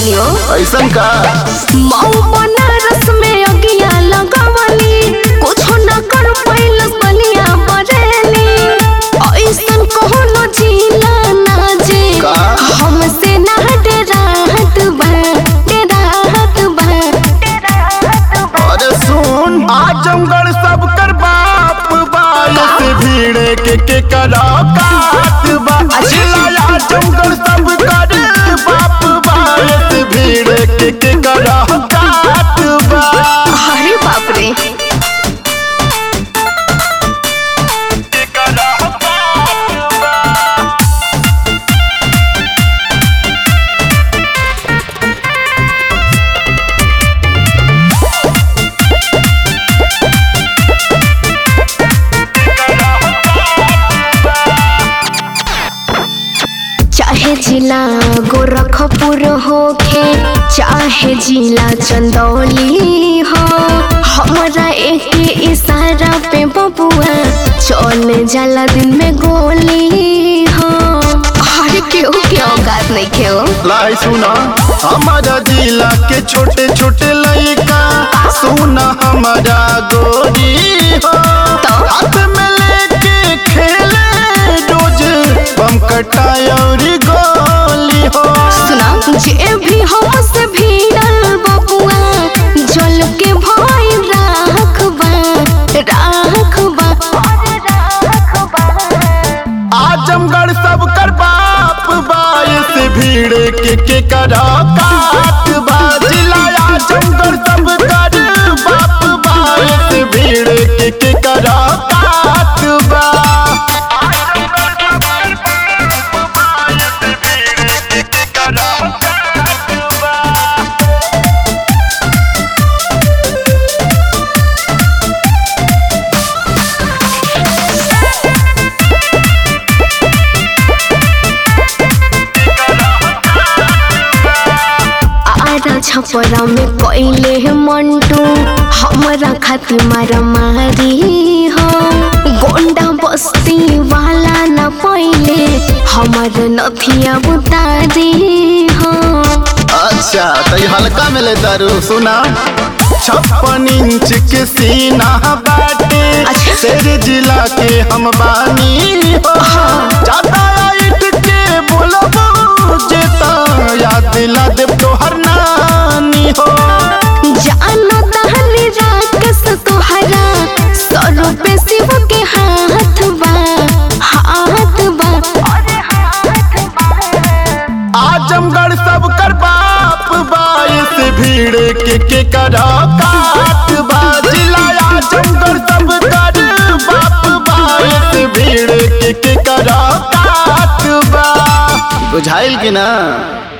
बानी हो ऐसन का मऊ बनारस में अगिया लगावली कुछो न कर पैलस बलिया बरेली ऐसन कोनो जिला ना जे का? हमसे ना डराहत बा डराहत बा अरे सुन आजमगढ़ सब कर बाप बायस भीड़ के के करा काट बा जिला आजमगढ़ सब कर बाप बायस भीड़ के के करा काट बा अरे बाप रे के करा काट बा चाहे जिला गोरखपुर होखे चाहे जिला चंदौली हो हमरा एक इशारा पे बबुआ चल जाला दिन में गोली हो अरे क्यों क्यों औकात नहीं क्यों लाई सुना हमारा जिला के छोटे छोटे लड़का सुना हमारा गोरी हो हाथ में लेके खेले रोज बम कटाई और गोली हो सुना जे भी हमसे भिड़ल बबुआ जल के भाई राखबा राखबा आजमगढ़ सब कर बाप बायस भीड़ के के करा काट बा जिला आजमगढ़ सब कर बाप बायस भीड़ के के करा काट बा आरा छपरा में कोइले है मंटू हमरा खातिर मारा मारी हो गोंडा बस्ती वाला न पहिले हमर नथिया उतारी हो अच्छा तो ये हल्का में ले दारू सुना छप्पन इंच के सीना बाटे अच्छा। शेर जिला के हम बानी हो ज्यादा इट के बोलबो जेता याद दिला देव तोहर नानी हो जानो दहली राकस तोहरा सौ पे शिव के हाथ बा हाथ बा आजमगढ़ सब कर बाप बायस भीड़ के के करा काट बा जिला आजमगढ़ सब कर बाप बायस भीड़ के के करा काट बा बुझाइल कि ना